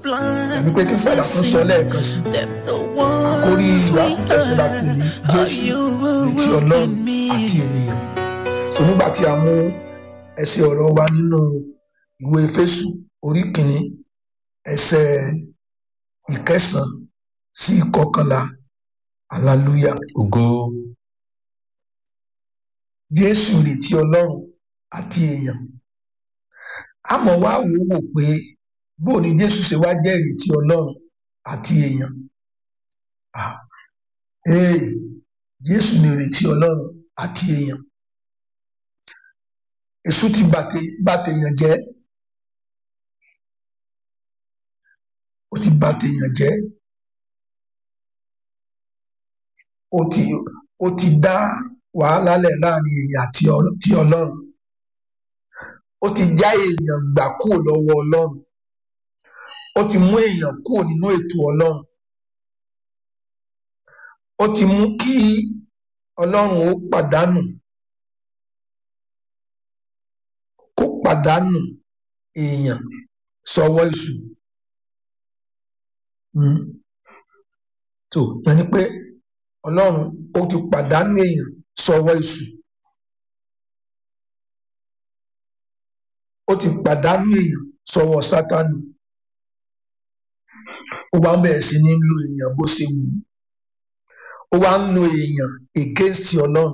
tàbí pé kí n padà tún sọ lẹ́ẹ̀kan sí àkórí ìwàásù tẹ̀sí la pè ní jésù retí ọlọ́run àti ènìyàn so nígbà tí a mú ẹsẹ̀ ọ̀rọ̀ wa nínú ìwé Éfésù orí kìíní ẹsẹ̀ ìkẹsàn sí ìkọkànlá hallelujah ògo jésù retí ọlọ́run àti èèyàn àmọ́ wá wò ó wò pé bó ni jésù ṣe wá jẹ́ ìrètí ọlọ́run àti èèyàn Ah, ee jésù ni ìrètí ọlọ́run àti èèyàn èṣù ti bàtẹ- bàtèèyàn jẹ́ ó ti bàtèèyàn jẹ́ ó ti ó ti dá wàhálà lẹ̀ láàrin èèyàn àti Ọl- ti ọlọ́run ó ti já èèyàn gbà kúrò lọ́wọ́ ọlọ́run ó ti mú èèyàn kúrò nínú ètò ọlọ́run ó ti mú kí ọlọ́run ó pàdánù kó pàdánù èèyàn sọ́wọ́ èṣù Mm. tó yẹn ni pé ọlọ́run ó ti pàdánù èèyàn sọ́wọ́ èṣù ó ti pàdánù èèyàn sọ́wọ́ sátánì ó wá bẹ̀rẹ̀ sí ní lo èèyàn bó ṣe wù ú ó wá ń lo èèyàn against ọlọ́run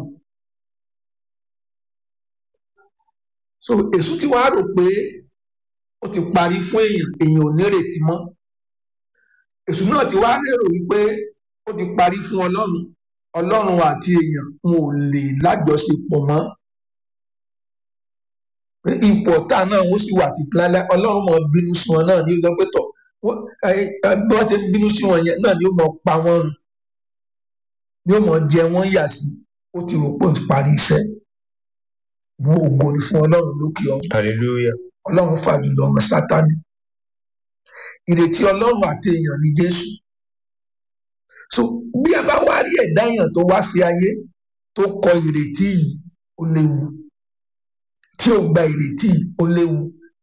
so èṣù ti wá rò pé ó ti parí fún èèyàn èèyàn ò nírètí mọ́ èṣù náà ti wá lérò wípé ó ti parí fún ọlọ́run ọlọ́run àti èèyàn wọn ò lè lájọṣepọ̀ mọ́ pé ipò ọ̀tá náà wọ́n sì wà títí láéláé ọlọ́run mọ̀ bínú sí wọn náà ní ó sọ pé tọ̀ wọ́n ẹ, ẹ, bí wọ́n ṣe ń bínú sí wọn yẹn náà ni ó mọ̀ pa wọ́n run ni ó mọ̀ jẹ wọ́n yà sí ó ti rò pé ó ti parí iṣẹ́ wọn ògo ni fún ọlọ́run lókè ọ̀run hallelujah ọlọ́run fàjùlọ ọmọ sátánì ìrètí ọlọ́run àti èèyàn ní jésù so bí a bá wá rí ẹ̀dá èèyàn tó wá sí ayé tó kọ ìrètí yìí ó léwu tí ó gba ìrètí yìí ó léwu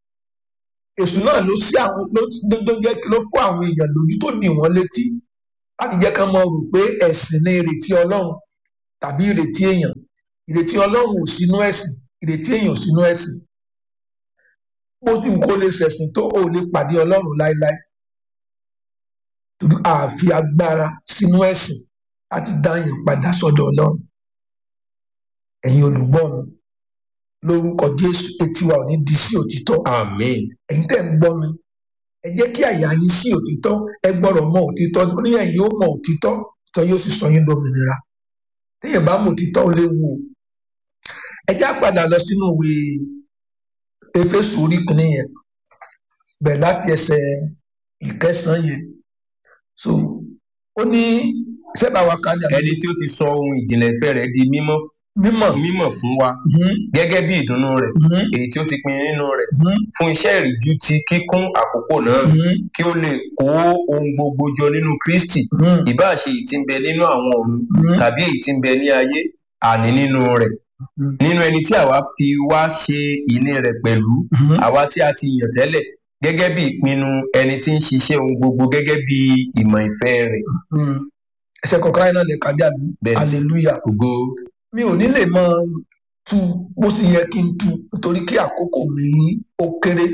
èṣù náà ló sí àwọn ló ló ló jẹ́ kí ló fún àwọn èèyàn lójú tó dì wọ́n létí láti jẹ́ ká máa rò pé ẹ̀sìn ní ìrètí ọlọ́run tàbí ìrètí èèyàn ìrètí ọlọ́run ò sínú ẹ̀sìn ìrètí èèyàn ò sínú ẹ̀sìn bó ti wù kó lè ṣẹ̀sìn tó ò lè pàdé ọlọ́run láéláé torí àfi agbára sínú ẹ̀sìn láti dá èèyàn padà sọ́dọ̀ ọlọ́run ẹ̀yin olùgbọ́ mi lórúkọ jésù etí wa ò ní di sí òtítọ́ amen ẹ̀yin tẹ́ ń gbọ́ mi ẹ jẹ́ kí àyà yín sí òtítọ́ ẹ gbọ́dọ̀ mọ òtítọ́ ní ẹ̀yin ó mọ òtítọ́ òtítọ́ yóò sì sọ yín lómìnira téèyàn bá mọ òtítọ́ ó léwu o ẹ já padà lọ sínú ìwé Éfésù orí kìíní yẹn bẹ̀rẹ̀ láti ẹsẹ̀ ìkẹsàn-án yẹn so ó ní sẹ́bà wa kan ní ẹni tí ó ti sọ ohun ìjìnlẹ̀ ìfẹ́ rẹ̀ di mímọ́ mímọ̀ mímọ̀ fún wa mhm, gẹ́gẹ́ bí ìdùnnú rẹ̀ mhm, èyí tí ó ti pin nínú rẹ̀ mhm, fún iṣẹ́ ìríjú ti kíkún àkókò náà mhm, kí ó lè kó ohun gbogbo jọ nínú Kristi mhm, ìbáà ṣe èyí tí ń bẹ nínú àwọn ọ̀run mhm, tàbí èyí tí ń bẹ ní ayé àní nínú rẹ̀ mhm, nínú ẹni tí àwa fi wá ṣe ìní rẹ̀ pẹ̀lú mhm. àwa tí a ti yàn tẹ́lẹ̀ gẹ́gẹ́ bí ìpinnu ẹni tí ń ṣiṣẹ́ ohun gbogbo gẹ́gẹ́ bí ìmọ̀ ìfẹ́ rẹ̀ Mm. ẹsẹ̀ kọ̀ọ̀kan yẹn náà lè kájà bí Bẹ́ẹ̀ni. hallelujah ògo mi ò ní lè mọ tu bó sì yẹ kí n tu nítorí kí àkókò mi ó kéré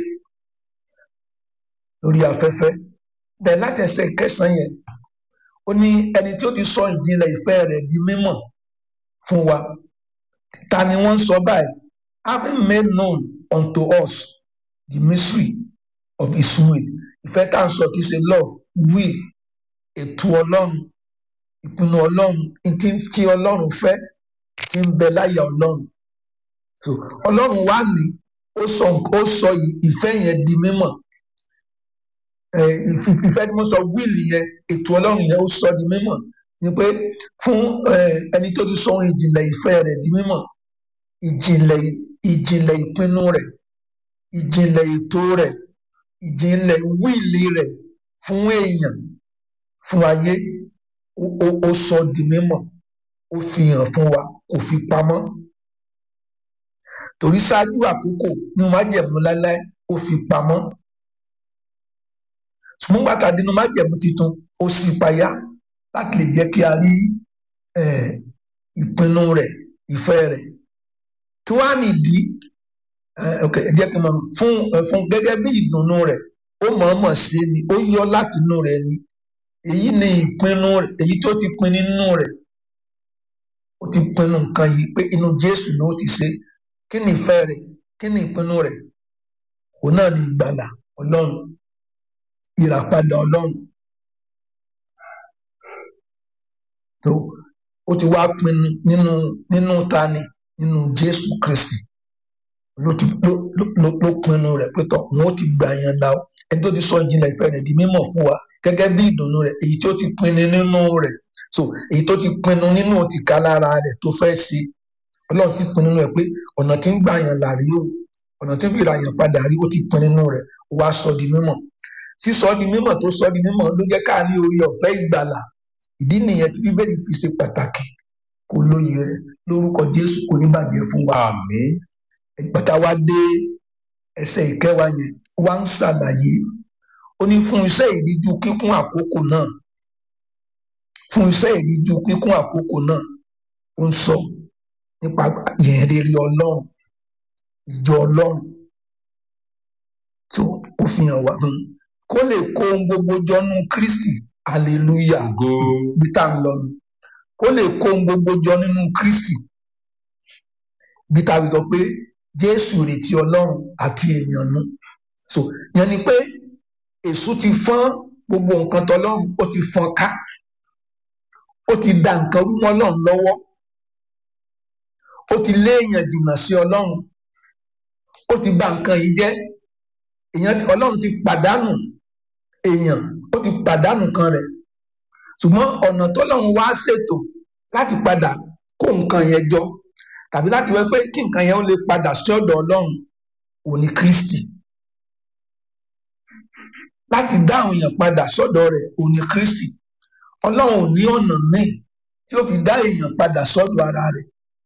lórí afẹ́fẹ́ bẹ́ẹ̀ láti ẹsẹ̀ kẹsàn-án yẹn ó ní ẹni tí ó ti sọ ìjìnlẹ̀ ìfẹ́ rẹ̀ di mímọ̀ fún wa ta ni wọ́n ń sọ báyìí having made known unto us the mystery of his will ìfẹ́ tá à ń sọ kì í ṣe love will ètò ọlọ́run ìpinnu ọlọ́run tí tí ọlọ́run fẹ́ tí ń bẹ láyà ọlọ́run so ọlọ́run wá ní ó sọ ó sọ ìfẹ́ yẹn di mímọ̀ ẹ ìf- ìfẹ́ tí mo sọ wíìlì yẹn ètò ọlọ́run yẹn ó sọ di mímọ̀ ni pé fún ẹ, ẹni tó ti sọ ohun ìjìnlẹ̀ ìfẹ́ rẹ̀ di mímọ̀ ìjìnlẹ̀ ìjìnlẹ̀ ìpinnu rẹ̀ ìjìnlẹ̀ ètò rẹ̀ ìjìnlẹ̀ wíìlì rẹ̀ fún èèyàn fún ayé ó ó- ó sọ di mímọ̀ ó fi hàn fún wa kò fi pamọ́ torí ṣáájú àkókò ní májẹ̀mú láéláé ó fi pamọ́ ṣùgbọ́n gbàtà dínú májẹ̀mú titun ó sì payá láti lè jẹ́ kí a rí eh, ìpinnu rẹ̀ ìfẹ́ rẹ̀ kí wàá nìdí eh, ok ẹ jẹ́ kí n mọ̀ fún eh, fún gẹ́gẹ́ bí ìdùnnú rẹ̀ ó mọ̀ọ́mọ̀ ṣe ni ó yọ láti inú rẹ̀ ni èyí ni ìpinnu rẹ̀ èyí tó ti pin nínú rẹ̀ ó ti pinnu nǹkan yìí pé inú Jésù ni ó ti ṣe kí ni ìfẹ́ rẹ̀ kí ni ìpinnu rẹ̀ òun náà ni ìgbàlà Ọlọ́run ìràpadà Ọlọ́run tó ó ti wá pinnu nínú nínú tani nínú Jésù Kristi ló ti ló ló ló ló pinnu rẹ̀ pé tọ wọn ó ti gbà yàn là ó ẹni tó ti sọ ìjìnlẹ̀ ìfẹ́ rẹ̀ di mímọ̀ fún wa gẹ́gẹ́ bí ìdùnnú rẹ̀ èyí tó ti pinnu nínú rẹ̀ so èyí tó ti pinnu nínú ti ká lára rẹ̀ tó fẹ́ ṣe Ọlọ́run ti pinnu nínú rẹ̀ pé ọ̀nà tí ń gbà yàn là rí o ọ̀nà tí ń fi ra yàn padà rí ó ti pinnu nínú rẹ̀ ó wá sọ di mímọ̀ sísọ di mímọ̀ tó sọ di mímọ̀ ló jẹ́ ká ní orí ọ̀fẹ́ ìgbàlà ìdí nìyẹn tí Bíbélì fi ṣe pàtàkì kò lóye rẹ̀ lórúkọ Jésù kò ní bàjẹ́ fún wa àmín ìgbàtà wa dé ẹsẹ̀ ìkẹwàá yẹn wá ń ṣàlàyé ó ní fún iṣẹ́ ìríjú kíkún àkókò náà fún iṣẹ́ ìríjú kíkún àkókò náà ó ń sọ nípa ìyẹn rere Ọlọ́run ìjọ Ọlọ́run tó ó fi hàn wá hàn kó lè kó ohun gbogbo jọnú Kristi hallelujah ògo bí tá à ń lọ nu kó lè kó ohun gbogbo jọ nínú Kristi bí tá a fi sọ pé Jésù retí Ọlọ́run àti èèyàn nu so yẹn ni pé èṣù ti fọ́n gbogbo nǹkan tọlọ́run ó ti fọ́n ká ó ti da nǹkan rú mọ́ Ọlọ́run lọ́wọ́ ó ti lé èèyàn jìnnà sí Ọlọ́run ó ti bà nǹkan yìí jẹ́ èèyàn ti Ọlọ́run ti pàdánù èèyàn ó ti pàdánù kan rẹ̀ ṣùgbọ́n ọ̀nà tọ́lọ́run wá ṣètò láti padà kó nǹkan yẹn jọ tàbí láti wẹ́ pé kí nǹkan yẹn ó lè padà sí ọ̀dọ̀ Ọlọ́run òní Kristi láti dá àwọn èèyàn padà sọ́dọ̀ rẹ̀ òní Kristi Ọlọ́run ò ní ọ̀nà míì tí ó fi dá èèyàn padà sọ́dọ̀ ara rẹ̀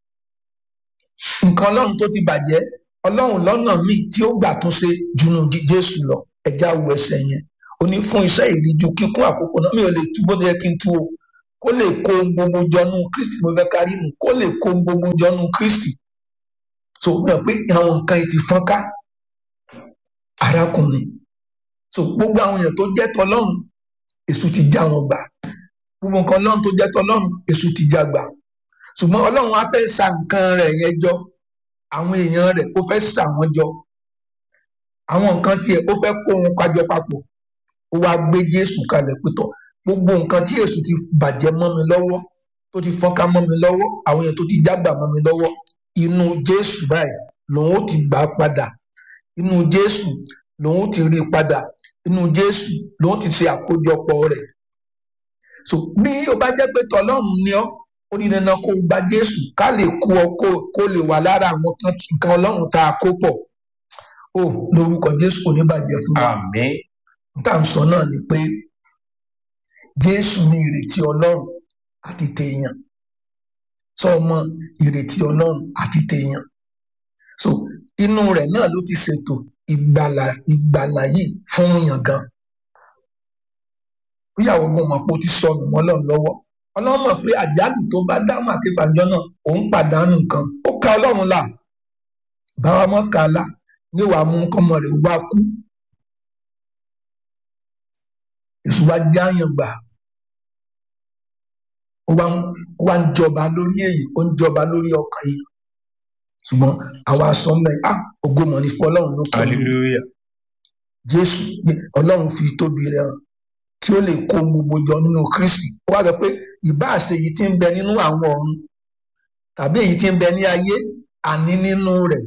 nǹkan Ọlọ́run tó ti bàjẹ́ Ọlọ́run lọ́nà míì tí ó gbà tún ṣe jùnú Jésù lọ ẹja wo ẹsẹ̀ yẹn ó ní fún iṣẹ́ ìríjú kíkún àkókò náà mi ò lè tú bó ti yẹ kí n tú o kó lè kó ohun gbogbo jọnú Kristi mo fẹ́ kárí nù kó lè kó ohun gbogbo jọnú Kristi so fi hàn pé àwọn nǹkan yìí ti fọ́n ká arákùnrin so gbogbo àwọn èèyàn tó jẹ́ tọlọ́run èṣù ti já wọn gbà gbogbo nǹkan ọlọ́run tó jẹ́ tọlọ́run èṣù ti já gbà ṣùgbọ́n ọlọ́run á fẹ́ sa nǹkan rẹ̀ yẹn jọ àwọn èèyàn rẹ̀ ó fẹ́ sà wọ́n jọ àwọn nǹkan tiẹ̀ ó fẹ́ kó wọn kájọ papọ̀ ó wá gbé Jésù kalẹ̀ pétọ̀ gbogbo nǹkan tí èṣù ti bàjẹ́ mọ́ mi lọ́wọ́ tó ti fọ́nká mọ́ mi lọ́wọ́ àwọn èèyàn tó ti jágbà mọ́ mi lọ́wọ́ inú Jésù báyìí lòun ó ti gbà á padà inú Jésù lòun ó ti rí i padà inú Jésù lòun ti ṣe àkójọpọ̀ rẹ̀ so bí o bá jẹ́ pé tọlọ́run ni ọ́ ó ní dandan kó o gba Jésù ká lè kó ọ kó kó lè wà lára àwọn kan nǹkan Ọlọ́run tá a kó pọ̀ ó lórúkọ Jésù kò ní bàjẹ́ fún wa àmín tá à ń sọ náà ni pé Jésù ní ìrètí Ọlọ́run àti tèèyàn sọ ọmọ ìrètí Ọlọ́run àti tèèyàn so inú rẹ̀ náà ló ti ṣètò ìgbàlà ìgbàlà yìí fún èèyàn gan bíyàwó gan mọ̀ pé ó ti sọnù mọ́ Ọlọ́run lọ́wọ́ Ọlọ́run mọ̀ pé àjálù tó bá dáhùn àti ìpàjọ náà òun pàdánù nǹkan ó ka Ọlọ́run là báwa mọ́ ká là ní wàá mú kọ́mọ rẹ̀ wá kú èṣù wá jáàyàn gbà ó wá ń ó wá ń jọba lórí èyí ó ń jọba lórí ọkàn yìí ṣùgbọ́n àwa sọ mẹ ah ògo mọ ní fún Ọlọ́run ló kọ hallelujah Jésù Ọlọ́run fi tóbi rẹ̀ hàn kí ó lè kó gbogbo jọ nínú Kristi ó wá sọ pé ìbáàṣe èyí tí ń bẹ nínú àwọn ọ̀run tàbí èyí tí ń bẹ ní ayé àní nínú rẹ̀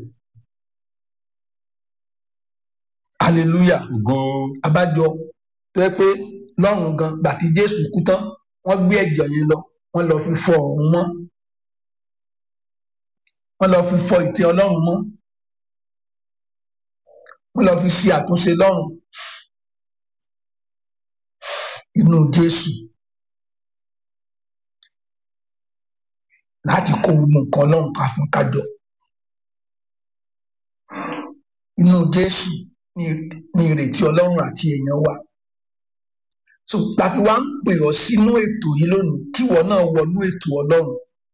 hallelujah ògo abájọ tó yẹ pé lọ́run gan gbà tí Jésù kú tán wọ́n gbé ẹ̀jẹ̀ yẹn lọ wọ́n lọ fi fọ ọ̀run mọ́ wọ́n lọ fi fọ ìtẹ́ Ọlọ́run mọ́ wọ́n lọ fi ṣe àtúnṣe lọ́run inú Jésù láti kó gbogbo nǹkan Ọlọ́run ká fún kájọ inú Jésù ní ní ìrètí Ọlọ́run àti èèyàn wa so láti wá ń pè ọ́ sínú ètò yìí lónìí kí ìwọ náà wọnú ètò ọlọ́run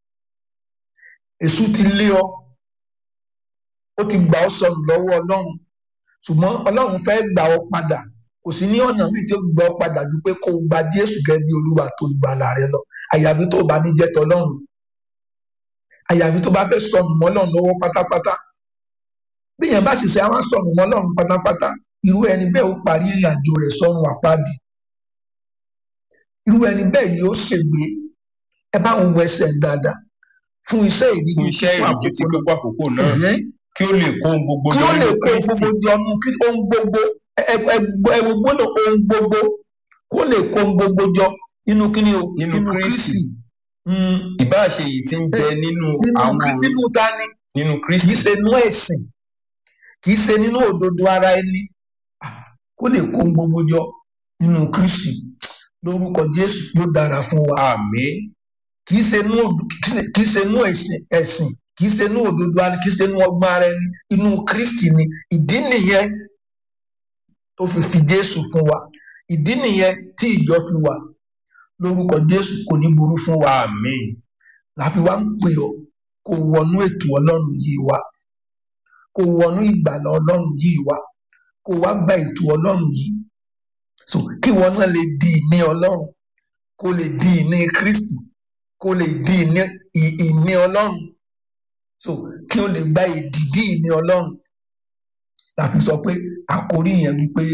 èṣù ti lé ọ ó ti gbà ọ́ sọnù lọ́wọ́ ọlọ́run ṣùgbọ́n ọlọ́run fẹ́ gbà ọ́ padà kò sí ní ọ̀nà míì tí ó gbà ọ́ padà ju pé kó o gba jésù gẹ́gẹ́ bí olúwa tó gbàlà rẹ lọ àyàfi tó o bá ní jẹ́ tọlọ́run àyàfi tó bá fẹ́ sọnù mọ́ ọlọ́run lọ́wọ́ pátápátá bí yẹn bá sì ṣe àwọn sọnù mọ́ ọlọ́run pátápátá irú ẹni bẹ́ẹ̀ ó parí ìrìn àjò rẹ̀ sọ́run àpáàdì irú ẹni bẹ́ẹ̀ yóò ṣègbè ẹ bá òun wọ ẹsẹ̀ dáadáa fún iṣẹ́ ìdíje fún iṣẹ́ ìrìnàjò tí kò pa àkókò náà kí ó lè kó ohun gbogbo kí jọ ó lè nínú kó Kristi gbogbo jọ nù kí ohun gbogbo ẹwọ gbọ́dọ̀ ohun gbogbo kó lè kó ohun gbogbo jọ nínú kíni o Nínú Kristi. Mm, ìbáà ṣe èyí tí ń bẹ nínú nínú àwọn Krí- nínú tani nínú kì í Kristi ṣe nínú ẹ̀sìn kì í ṣe nínú òdodo ara ẹni Ah, kó lè kó ohun gbogbo jọ nínú Kristi lórúkọ Jésù yóò dára fún wa àmín kì í ṣe nínú òdo- kì í ṣe- kì í ṣe nínú ẹ̀sìn ẹ̀sìn kì í ṣe nínú òdodo ara kì í ṣe nínú ọgbọ́n ara ẹni inú Kristi ni ìdí nìyẹn tó fi fi Jésù fún wa ìdí nìyẹn tí ìjọ fi wà lórúkọ Jésù kò ní burú fún wa àmín láfi wá ń pè ọ́ kó wọnú ètò Ọlọ́run yìí wá kó wọnú ìgbàlà Ọlọ́run yìí wá kó wá gba ètò Ọlọ́run yìí so kí wọn náà lè di ìní Ọlọ́run kó lè di ìní Kristi kó lè di ìní ì- ìní Ọlọ́run so kí o lè gba ìdìdí ìní Ọlọ́run láfi sọ pé àkórí yẹn wípé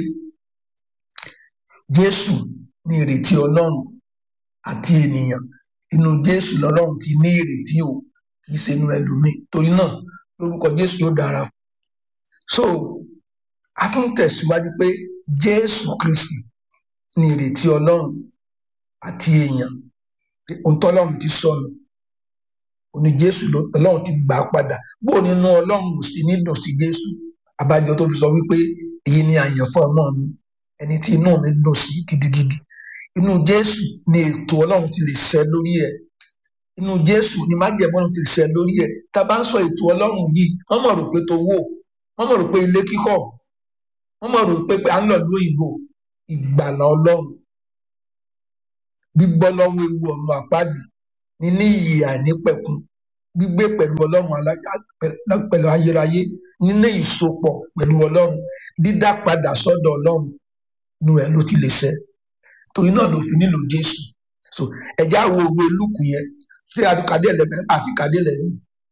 Jésù ní ìrètí Ọlọ́run àti ènìyàn inú Jésù lọ́lọ́run ti ní ìrètí o kì í ṣe inú ẹlòmíì torí náà lórúkọ Jésù yóò dára so a tún tẹ̀síwájú pé Jésù Kristi ní ìrètí Ọlọ́run àti èèyàn ohun tọ́lọ́run ti sọnù òní Jésù ló- Ọlọ́run ti gbà á padà bó o nínú Ọlọ́run ò sí ní dùn sí Jésù abájọ tó fi sọ wípé èyí ni àyànfọ́ ọmọ mi ẹni tí inú mi dùn sí gidigidi inú Jésù ni ètò Ọlọ́run ti lè ṣẹ lórí ẹ̀ inú Jésù ni májẹ̀mú Ọlọ́run ti lè ṣẹ lórí ẹ̀ tá a bá ń sọ ètò Ọlọ́run yìí wọ́n mọ̀ rò pé tó wò wọ́n mọ̀ rò pé ilé kíkọ́ wọ́n mọ̀ rò pé pé à ń lọ ìlú òyìnbó ìgbàlà Ọlọ́run gbígbọ́ lọ́wọ́ ewu ọ̀run àpáàdì níní ìyè àìnípẹ̀kun gbígbé pẹ̀lú Ọlọ́run alájà- pẹ̀- pẹ̀lú ayérayé níní ìsopọ̀ pẹ̀lú Ọlọ́run dídá padà sọ́dọ̀ Ọlọ́run inú ẹ̀ ló ti lè ṣẹ torí náà ló fi nílò Jésù so ẹ̀já wo òwe lùkù yẹn ṣé àtikàdé ẹlẹ́gbẹ́ àtikàdé ẹlẹ́gbẹ́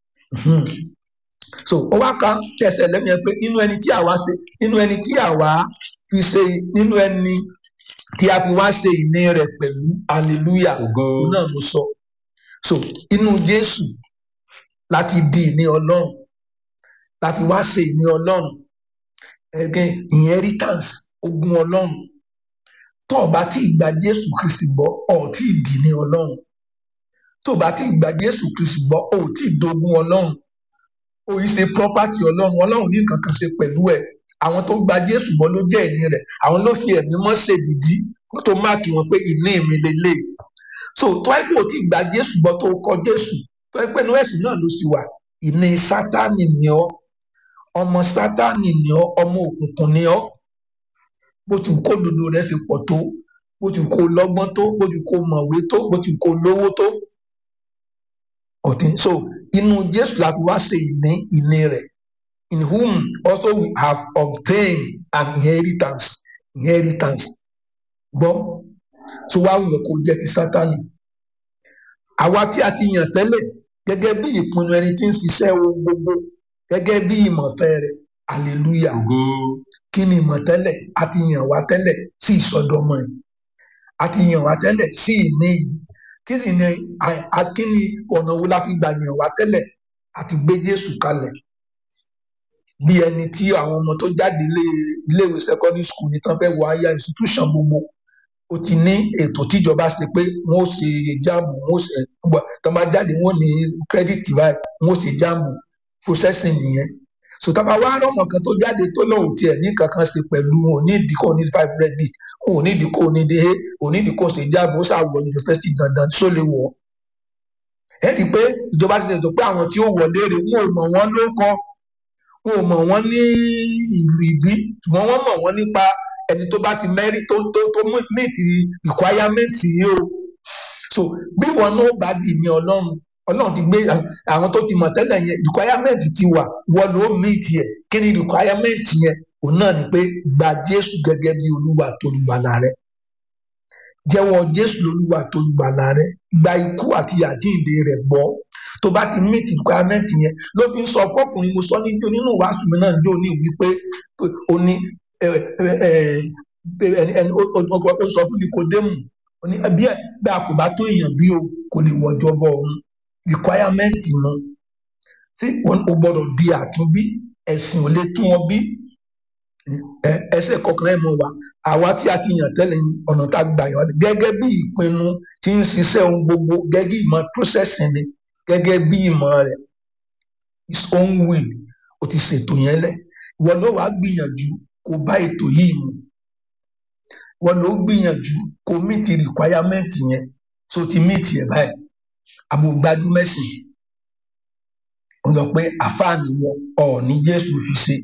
so ó wá kan tẹsẹ̀ lẹ́nu yẹn pé nínú ẹni tí àwa ṣe nínú ẹni tí àwa fi ṣe nínú ẹni tí a fi wá ṣe ìní rẹ̀ pẹ̀lú hallelujah ògo òun náà ló sọ so inú Jésù láti di ìní Ọlọ́run la fi wá ṣe ìní Ọlọ́run ẹgẹ inheritance ogún Ọlọ́run tó o bá tí ì gba Jésù Kristi gbọ́ ọ ò tí ì di ìní Ọlọ́run tó o bá tí ì gba Jésù Kristi gbọ́ ọ ò tí ì dogun Ọlọ́run o yìí ṣe property Ọlọ́run Ọlọ́run ní nǹkan kan ṣe pẹ̀lú ẹ̀ àwọn tó gba Jésù gbọ́ ló jẹ́ ìní rẹ̀ àwọn ló fi ẹ̀mí mọ́ ṣèdìdí tó máàkì wọn pé ìní mi lélẹ̀ so tó ẹ pé o ti gba Jésù gbọ́ tó o kọ Jésù tó ẹ pé inú ẹ̀sìn náà ló sì wà ìní Sátánì ni ọ́ ọmọ Sátánì ni ọ́ ọmọ òkùnkùn ni ọ́ bó ti kó dodo rẹ̀ ṣe pọ̀ tó bó ti kó lọ́gbọ́n tó bó ti kó mọ̀wé tó bó ti kó lówó tó ọ̀tí so inú Jésù la fi wá ṣe ìní ìní rẹ̀ in whom also we have obtained an inheritance inheritance gbọ́ tó wá wùwẹ̀ kó jẹ́ ti Sátánì àwa tí a ti yàn tẹ́lẹ̀ gẹ́gẹ́ bí ìpinnu ẹni tí ń ṣiṣẹ́ ohun gbogbo gẹ́gẹ́ bí ìmọ̀fẹ́ rẹ̀ hallelujah ògo kí ni ìmọ̀ tẹ́lẹ̀ a ti yàn wá tẹ́lẹ̀ sí ìsọdọmọ yìí a ti yàn wá tẹ́lẹ̀ sí ìní yìí kí sì ni à- à- kí ni ọ̀nà wo la fi gbà yàn wá tẹ́lẹ̀ àti gbé Jésù kalẹ̀ bí ẹni tí àwọn ọmọ tó jáde ilé iléèwé secondary school ní tán fẹ́ wọ higher institution gbogbo ó ti ní ètò tíjọba ṣe pé wọn ó ṣe jáàmù wọn ó ṣe gbọ tó bá jáde wọn ò ní kírẹ́dìtì báyìí wọn ó ṣe jáàmù processing nìyẹn so tá a bá wá rọmọ kan tó jáde tó lóun tiẹ̀ ní kankan ṣe pẹ̀lú wọn ò ní ìdíkò ní five credit wọn ò ní ìdíkò ní dé ò ní ìdíkò ṣe jáàmù ó ṣàwọ yunifásitì dandan tó lè wọ ẹ rí i pé ìjọba ti ṣètò pé àwọn tí ó wọlé rè wọn ò mọ̀ wọ́n ló kọ wọn ò mọ̀ wọ́n ní ìlú ìbí ṣùgbọ́n wọ́n mọ̀ wọ́n nípa ẹni tó bá ti mẹ́rí tó tó tó meet requirement yìí o so bí wọn náà bá dì ní ọlọ́run ọlọ́run ti gbé àwọn tó ti mọ̀ tẹ́lẹ̀ yẹn requirement ti wà wọ́n ló meet yẹ kí ni requirement yẹn òun náà ni pé gba jésù gẹ́gẹ́ bí olúwa tó lùgbàlà rẹ jẹ́wọ́ jésù lolúwa tó lùgbàlà rẹ gba ikú àti àjíǹde rẹ̀ gbọ́ tó bá ti meet requirement yẹn ló fi ń sọ fọkùnrin mo sọ níjó nínú ìwàásù mi náà níjó ní wípé ó ní ẹni ó sọ fún Nikodemu ó ní bí bí a kò bá tó èèyàn bí o kò lè wọjọ bọ òun requirement nu tí o gbọ́dọ̀ di àtúnbí ẹ̀sìn ò lè tún ọ bí ẹsẹ̀ kọkànlá ẹ mọ wa àwa tí a ti yàn tẹ́lẹ̀ ọ̀nà tá a gbà yàn gẹ́gẹ́ bí ìpinnu tí ń ṣiṣẹ́ ohun gbogbo gẹ́gẹ́ ìmọ̀ processing ni gẹ́gẹ́ bí ìmọ̀ rẹ̀ his own will o ti ṣètò yẹn lẹ̀ ìwọ ló wàá gbìyànjú kó bá ètò yìí mu ìwọ ló gbìyànjú kó meet requirement yẹn so ti meet yẹn báyìí àbúgbájú mẹ́sìn ó lọ pé àfáàní wọn ọ̀ ní Jésù fi ṣe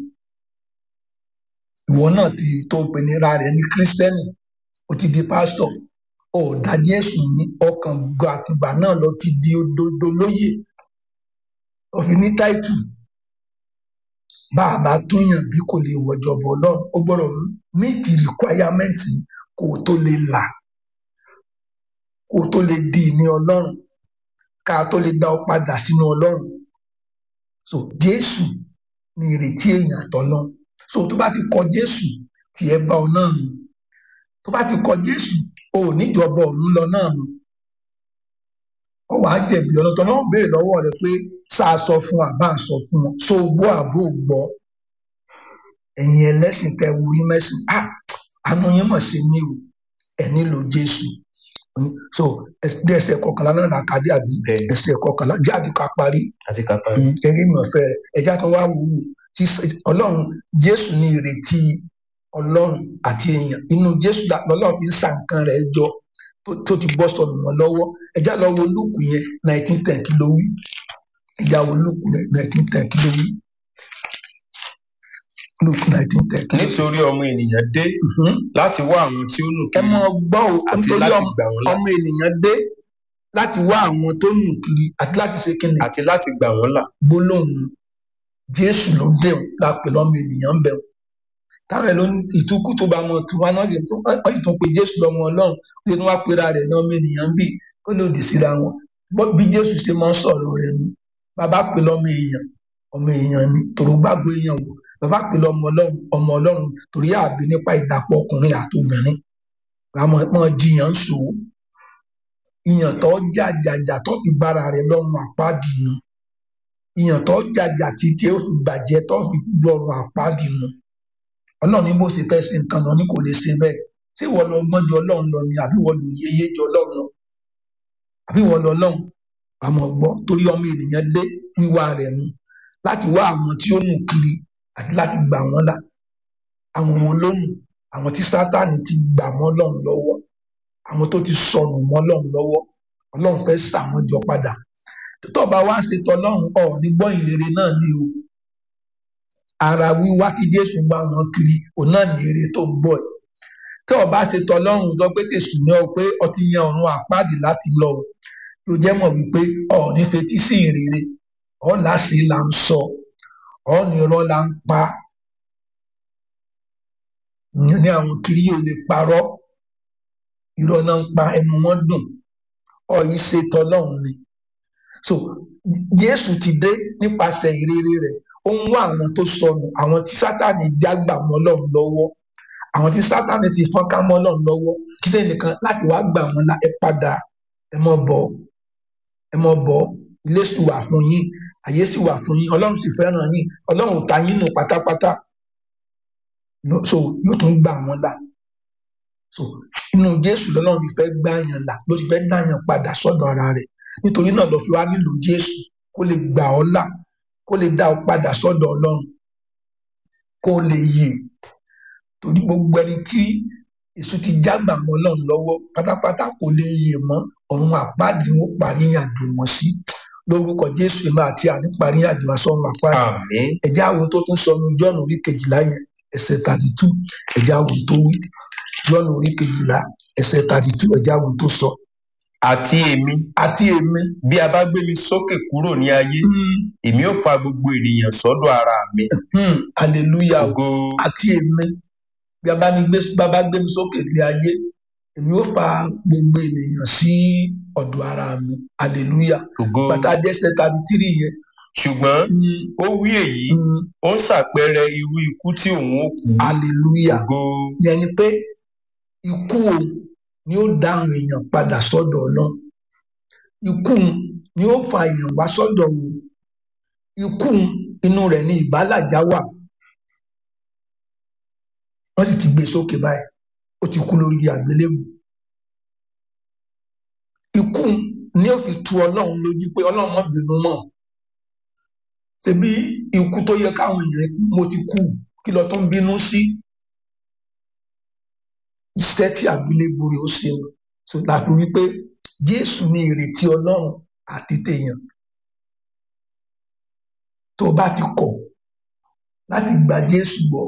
ìwọ náà ti tó pinira rẹ ní kírísítẹ́nì o ti di pásítọ̀ ò dá Jésù ní ọkàn gbọ àtìgbà náà lọ ti di òdodo lóyè òfin ní táìtù bá a bá túnyàn bí kò lè wọjọbọ Ọlọ́run ó gbọ́dọ̀ meet requirement kó o tó lè là kó o tó lè di ìní Ọlọ́run ká a tó lè dá ọ padà sínú Ọlọ́run so Jésù ní ìrètí èèyàn àtọlọ́run so tó bá ti kọ Jésù tí ẹ bá ọ náà nù tó bá ti kọ Jésù o ò níjọba ọ̀run lọ náà nù ọ wàá jẹ̀bi ọ̀nà tó náà béèrè lọ́wọ́ rẹ pé sá a sọ fún àbá a sọ fún wọn so gbọ́ àbó gbọ́ ẹ̀yin ẹlẹ́sìn tẹ wúrí mẹ́sìn ah àánú yín mọ̀ sí mi o ẹ̀ nílò Jésù so ẹsẹ̀ kọkànlá náà làkàdé àbí ẹsẹ̀ kọkànlá jáde ká parí àti kápá gẹ́gẹ́ mi ọ̀fẹ́ rẹ̀ ẹja tó wá wù ú tí Ọlọ́run Jésù ní ìrètí Ọlọ́run àti èèyàn inú Jésù lọ́lọ́run ti ń sa nǹkan rẹ̀ jọ tó ti bọ́ sọnù wọn lọ́wọ́ ẹja lọ wo Lúùkù yẹn nineteen ten kí ló wí ẹja wo Lúùkù nineteen ten kí ló wí Lúùkù nineteen ten kí ló wí. nítorí ọmọ ènìyàn dé láti wá àwọn tí ó nù ẹ mọ gbọ́ o àti nítorí láti ọmọ gbà wọ́n là ọmọ ènìyàn dé láti wá àwọn tó nù kiri àti láti ṣe kíni àti láti gbà wọ́n là gbólóhùn jésù ló dẹ̀hùn la pè lọ́mọ ènìyàn ń bẹ̀rù táwọn ẹ̀ ló ní ìtukú tó bá mọ tiwa náà lè tó wọ́n sì tún pe jésù lọ́mọ ọlọ́run ó lè tún wá pera rẹ̀ ní ọmọ ènìyàn bí ó lòdì síra wọn Bọ́- bí jésù ṣe máa ń sọ̀rọ̀ rẹ̀ nu bàbá pè lọ́mọ èèyàn ọmọ èèyàn ni tòrò gbàgbọ́ èèyàn wò bàbá pè lọ́mọ ọlọ́run ọmọ ọlọ́run torí àbí nípa ìdàpọ̀ ọkùnrin àti obìnrin àmọ́ mọ́ jiyàn ń sòó ìyàn tó jàjàjà tó fi bára rẹ̀ lọ́rùn àpáàdì nu ìyàn tó jàjà títí ó fi bàjẹ́ tó fi lọ́rùn àpáàdì nu ọlọ́run ní bó ṣe fẹ́ ṣe nǹkan lọ ní kò lè ṣe bẹ́ẹ̀ ṣé ìwọ lọ gbọ́n ju ọlọ́run lọ ni àbí ìwọ lò yeye ju ọlọ́run lọ àbí ìwọ lọ ọlọ́run àmọ́ gbọ́ torí ọmọ ènìyàn dé wíwá rẹ̀ nu láti wá àwọn tí ó nù kiri àti láti gbà wọ́n là àwọn wo ló nù àwọn tí sátánì ti gbà mọ́ ọlọ́run lọ́wọ́ àwọn tó ti sọnù mọ́ ọlọ́run lọ́wọ́ ọlọ́run fẹ́ sà wọ́n jọ padà tó bá wá ṣe tọlọ́run ọ̀ ní gbọ́ ìrere náà ni o ara wíwá kí jésù bá wọn kiri òun náà ní èrè tó ń bọ̀ ẹ̀ tí ọba ṣe tọlọ́run lọ pé tèṣù ní ọ pé ọtí yan ọ̀run àpáàdì láti lọ o ló jẹ́ mọ̀ wípé ọ̀ ní fetí sí ìrere ọ̀ láṣì là ń sọ ọ̀ ní irọ́ là ń pa ní àwọn kiri yóò lè parọ́ irọ́ náà ń pa ẹnu wọn dùn ọ̀ yìí ṣe tọlọ́run ni so jésù ti dé nípasẹ̀ ìrere rẹ̀ ó ń wá àwọn tó sọnù àwọn tí sátani jágbà mọ́ Ọlọ́run lọ́wọ́ àwọn tí sátani ti fọ́nká mọ́ Ọlọ́run lọ́wọ́ kí sẹ́yìn nìkan láti wá gbà wọ́n la ẹ padà ẹ mọ́ bọ̀ ẹ mọ́ bọ̀ ilé sì wà fún yín àyè sì wà fún yín Ọlọ́run sì fẹ́ràn yín Ọlọ́run ò ta yín nù pátápátá No, so yóò tún gbà wọ́n là so inú jésù lọ́lọ́run ti fẹ́ gbà yàn là ló ti fẹ́ dá yàn padà sọ́dọ̀ ara rẹ̀ nítorí náà lọ fi wá nílò jésù kó lè gbà ọ́ là kó lè dá ọ padà sọ́dọ̀ ọlọ́run kó lè yè torí gbogbo ẹni tí èso ti jágbà mọ́ ọlọ́run lọ́wọ́ pátápátá kò lè yè mọ́ ọ̀run àpáàdì wọn parí àjò wọn sí lórúkọ jésù ìmọ̀ àti àní parí àjò wọn sọ́run àpáàdì àmín ẹ̀jẹ̀ àwọn tó tún sọnù jọ́ọ̀nù orí kejìlá yẹn ẹsẹ̀ thirty two ẹ̀já wò tó wí john orí kejìlá ẹsẹ̀ thirty two ẹ̀já wò tó sọ àti èmi àti èmi bí a bá gbé mi sókè kúrò ní ayé èmi ó fa gbogbo ènìyàn sọ́dọ̀ ara mi hmm, hallelujah ògo àti èmi bí a bá ní gbé bá bá gbé mi sókè lé ayé èmi ó fa gbogbo ènìyàn sí ọ̀dọ̀ ara mi hallelujah ògo bàtà dẹ́sẹ̀ thirty three yẹn ṣùgbọ́n hmm, ó wí èyí hmm, ó ń ṣàpẹẹrẹ irú ikú tí òun ó kú hallelujah ògo yẹn ni pé ikú o ni ó dá àwọn èèyàn padà sọ́dọ̀ náà ikú ni ó fa èèyàn wá sọ́dọ̀ wò ikú inú rẹ̀ ni ìbálàjá wà wọ́n sì ti gbé sókè báyìí ó ti kú lórí àgbélébù ikú ni ó fi tu Ọlọ́run lójú pé Ọlọ́run má bínú mọ́ ṣebí ikú tó yẹ káwọn èèyàn kú mo ti kú kí lọ tó ń bínú sí iṣẹ́ tí àgbélébù rẹ̀ ó ṣe o so la fi wí pé Jésù ni ìrètí Ọlọ́run àti tèèyàn tó o bá ti kọ̀ láti gba Jésù gbọ́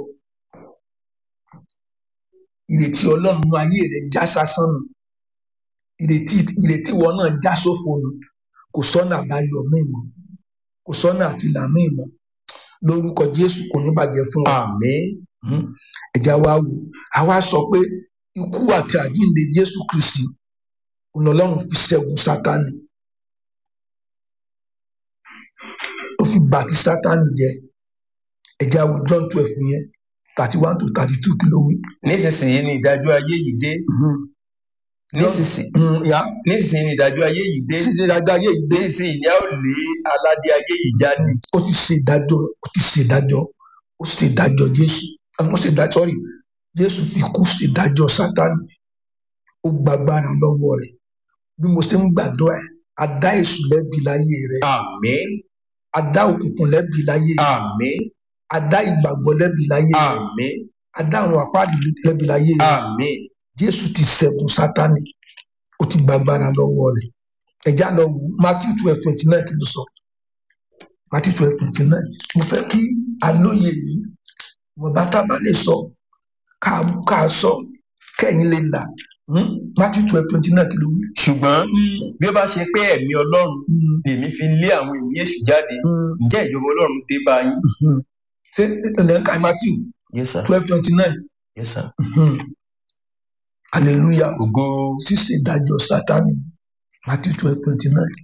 ìrètí Ọlọ́run nínú ayé rẹ̀ já sásán nù ìrètí ìrètí wọn náà já sófo nù kò sọ́nà àbáyọ míì mọ́ kò sọ́nà àtìlà míì mọ́ lórúkọ Jésù kò ní bàjẹ́ fún wa àmín Mhm. ẹ̀já wa wò àwa sọ pé ikú àti àjíǹde Jésù Kristi ọlọ́run fi ṣẹ́gun Sátánì ó fi bà ti Sátánì jẹ́ ẹ̀já wo John twelve yẹn thirty one to thirty two kí ló wí. nísinsìnyí ni ìdájọ́ ayé yìí dé nísinsìnyí Mm, ya nísinsìnyí ni ìdájọ́ ayé yìí dé títí dáadáa ayé yìí dé nísinsìnyí ni a ó lé aládé ayé yìí jáde ó ti ṣe ìdájọ́ ó ti ṣe ìdájọ́ ó ṣe ìdájọ́ Jésù àwọn ṣe ìdájọ́ sọ́rí Jésù fi kú ṣe ìdájọ́ Sátánì ó gbàgbára lọ́wọ́ rẹ̀ bí mo ṣe ń gbàdúrà ẹ̀ a dá èṣù lẹ́bi láyé rẹ̀ àmín a dá òkùnkùn lẹ́bi láyé rẹ̀ àmín a dá ìgbàgbọ́ lẹ́bi láyé rẹ̀ àmín a dá àwọn àpáàdì lẹ́bi láyé rẹ̀ àmín Jésù ti ṣẹ́gun Sátánì ó ti gbàgbára lọ́wọ́ rẹ̀ ẹ̀já lọ wò Matthew twelve twenty nine kí ló sọ Matthew twelve twenty nine mo fẹ́ kí alóye yìí wọn bá tá a bá lè sọ ká ká sọ kẹ́yìn lè là hmm? Matthew twelve twenty nine kí ló wí. ṣùgbọ́n bí ó bá ṣe pé ẹ̀mí Ọlọ́run Hmm, lèmi fi lé àwọn ẹ̀mí èṣù jáde hmm, ǹjẹ́ ìjọba Ọlọ́run dé bá yín. hmm. ṣé ilẹ̀ ń ka Matthew yes sir twelve twenty nine yes sir hallelujah ògo ṣíṣe ìdájọ́ Sátánì Matthew twelve twenty nine.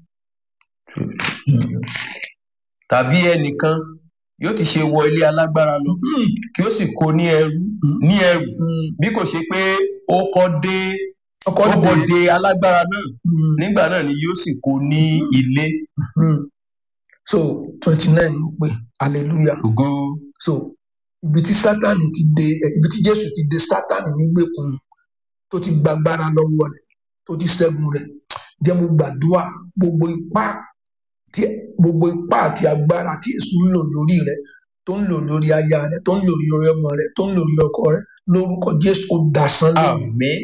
tàbí ẹnìkan yóò ti ṣe wọ ilé alágbára lọ kí ó sì kó ní ẹrú ní ẹrù bí kò ṣe pé ó kọ́ dé ọkọ ó kọ́ dìde dé alágbára náà Hmm, nígbà náà ni yóò sì kó ní ilé hmm. so twenty nine ló pé hallelujah ògo so ibi tí Sátánì ti dé eh, ibi tí Jésù ti dé Sátánì nígbèkùn tó ti gbàgbára lọ́wọ́ rẹ̀ tó ti ṣẹ́gun rẹ̀ jẹ́ mo gbàdúrà gbogbo ipá tí gbogbo ipá àti agbára tí èṣù ń lò lórí rẹ̀ tó ń lò lórí aya rẹ̀ tó ń lò lórí ọmọ rẹ̀ tó ń lò lórí ọkọ rẹ̀ lórúkọ Jésù ó dasán lórí àmín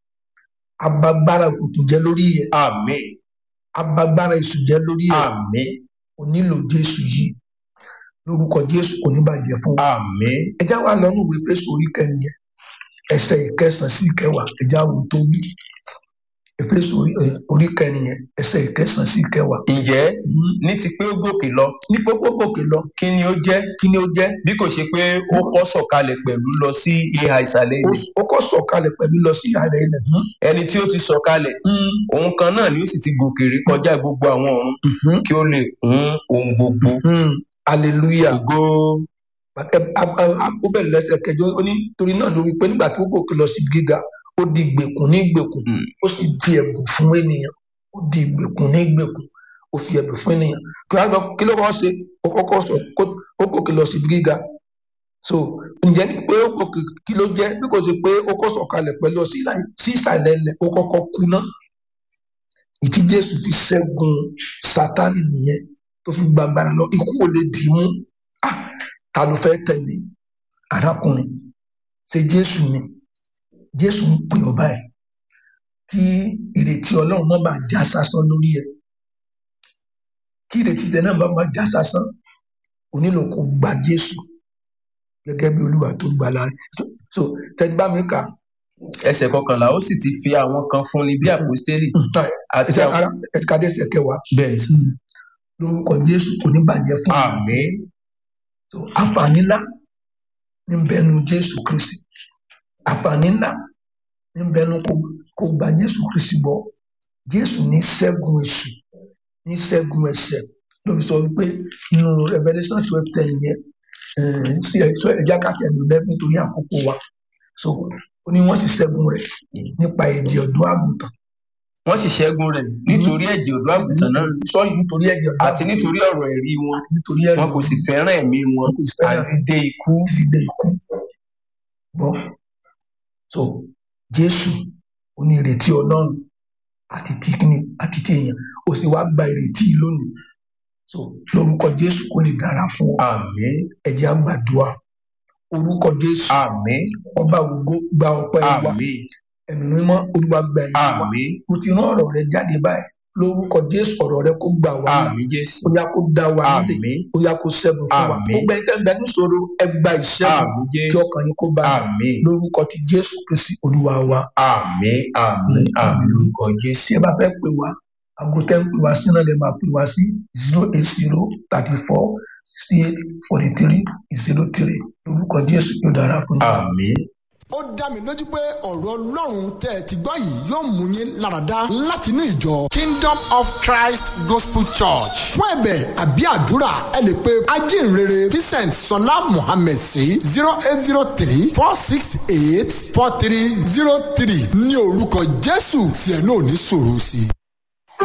abagbára òkùnkùn jẹ́ lórí yẹ àmín abagbára èṣù jẹ́ lórí yẹ àmín kò nílò Jésù yìí lórúkọ Jésù kò ní bàjẹ́ fún wa àmín ẹjá wa lọ nínú ìwé Éfésù orí kẹrin yẹn ẹsẹ̀ ìkẹsàn sí ìkẹwàá ẹjá wo tó wí Éfésù orí ẹ, orí kẹrin yẹn ẹsẹ̀ ìkẹsàn sí ìkẹwàá ǹjẹ́ Mhm. ní ti pé ó gòkè lọ ní pópó gòkè lọ kí ni ó jẹ́ kí ni ó jẹ́ bí kò ṣe pé ó kọ́ sọ̀kalẹ̀ pẹ̀lú lọ sí ìhà ìsàlẹ̀ ó ilẹ̀ ó kọ́ sọ̀kalẹ̀ pẹ̀lú lọ sí ààrẹ ilẹ̀ Mhm. ẹni tí ó ti sọ̀kalẹ̀ Mhm. òun kan náà ni ó sì ti gòkè rí kọjá gbogbo àwọn ọ̀run Mhm. kí ó lè kún ohun gbogbo Mhm. hallelujah ògo Ẹ- a- a- a- ó bẹ̀rẹ̀ lẹ́sẹ̀ kẹjọ ó ní torí náà ló wí pé nígbà tí ó gòkè lọ sí gíga ó di ìgbèkùn ní ìgbèkùn Mm. ó sì di ẹ̀bùn fún ènìyàn ó di ìgbèkùn ní ìgbèkùn ó fi ẹ̀bùn fún ènìyàn kí wọ́n á lọ kí ló kọ́ ṣe ó kọ́kọ́ sọ kó- ó gòkè lọ sí gíga so ǹjẹ́ pé ó gòkè kí ló jẹ́ bí kò ṣe pé ó kọ́ sọ̀kalẹ̀ pẹ̀lú ọ sí ìlà- sí ìsàlẹ̀ ilẹ̀ ó kọ́kọ́ kú ná ìtí Jésù fi ṣẹ́gun Sátánì nìyẹn tó fi gbàgbára lọ ikú ò lè dì í mú Ah, ta ló fẹ́ tẹ̀lé arákùnrin ṣe Jésù ni Jésù ń pè ọ́ báyìí kí ìrètí Ọlọ́run má bàa já sásán lórí ẹ̀ kí ìrètí tẹ náà má bàa já sásán o nílò kó gba Jésù gẹ́gẹ́ bí olúwa tó gbàlà rẹ̀ so so tẹ́gbà mi kà ẹsẹ̀ kọkànlá ó sì ti fi àwọn kan fún ni bí àpòstélì àti ẹsẹ̀ àwọn ara ẹ̀ka dẹ́sẹ̀ kẹwàá bẹ́ẹ̀ sí. lórúkọ jésù kò ní bàjẹ́ fún wa. àmín So, àǹfààní ńlá ní bẹnu jésù kristi àǹfààní ńlá ní bẹnu kó kó gba jésù kristi bọ jésù ní ṣẹ́gun èṣù ní ṣẹ́gun ẹ̀ṣẹ̀ lórí sọ wípé nínú revolution twelve ten yẹn eh, sí ẹ̀ṣọ́ ẹ̀já kàtẹ́lù lẹ́fún torí àkókò wa so ó ní wọ́n sì ṣẹ́gun rẹ̀ nípa èdè ọ̀dọ́ àgùntàn wọ́n sì ṣẹ́gun rẹ̀ nítorí ẹ̀jẹ̀ ọ̀dọ́ àgùntàn náà sọ́yìn nítorí ẹ̀jẹ̀ ọ̀dọ́ àti nítorí ọ̀rọ̀ ẹ̀rí wọn àti nítorí ẹ̀rí wọn kò sì fẹ́ràn ẹ̀mí wọn wọn kò sì fẹ́ràn àti dé ikú títí dé ikú gbọ́ so jésù ó ní ìrètí ọlọ́run àti tí kíni àti tí èèyàn ó sì wá gba ìrètí yìí lónìí so lórúkọ jésù kó lè dára fún ọ àmín ẹ jẹ́ á gbàdúrà orúkọ jésù àmín ọba ògo gba ọpẹ́ wa àmín ẹ̀mí mímọ́ olúwa gba ẹ̀yìn wa àmín mo ti rán ọ̀rọ̀ rẹ jáde báyìí lórúkọ jésù ọ̀rọ̀ rẹ kó gbà wá là àmín jésù ó yá kó dá wa nílé àmín ó yá kó ṣẹ́gun fún wa Àmín. gbogbo ẹni tẹ́ ń bẹ níṣòro ẹ gba ìṣẹ́gun àmín kí jésù ọkàn yín kó balẹ̀ àmín lórúkọ ti jésù kristi olúwa wa àmín àmín àmín lórúkọ jésù tí ẹ bá fẹ́ pè wá aago tẹ́ ń pè wá sí náà lè máa pè wá sí zero eight zero thirty four sixty eight forty three zero three lórúkọ jésù yóò dára fún yín. àmín. ó dá mi lójú pé ọ̀rọ̀ ọlọ́run tẹ́ ẹ ti gbọ́ yìí yóò mú yín láradá láti inú ìjọ kingdom of christ gospel church fún ẹ̀bẹ̀ àbí àdúrà ẹ lè pe ajínrere vincent sọlá mohammed sí zero eight zero three four six eight four three zero three ní orúkọ jésù tí ẹ náà ní sọ̀rọ̀ sí i.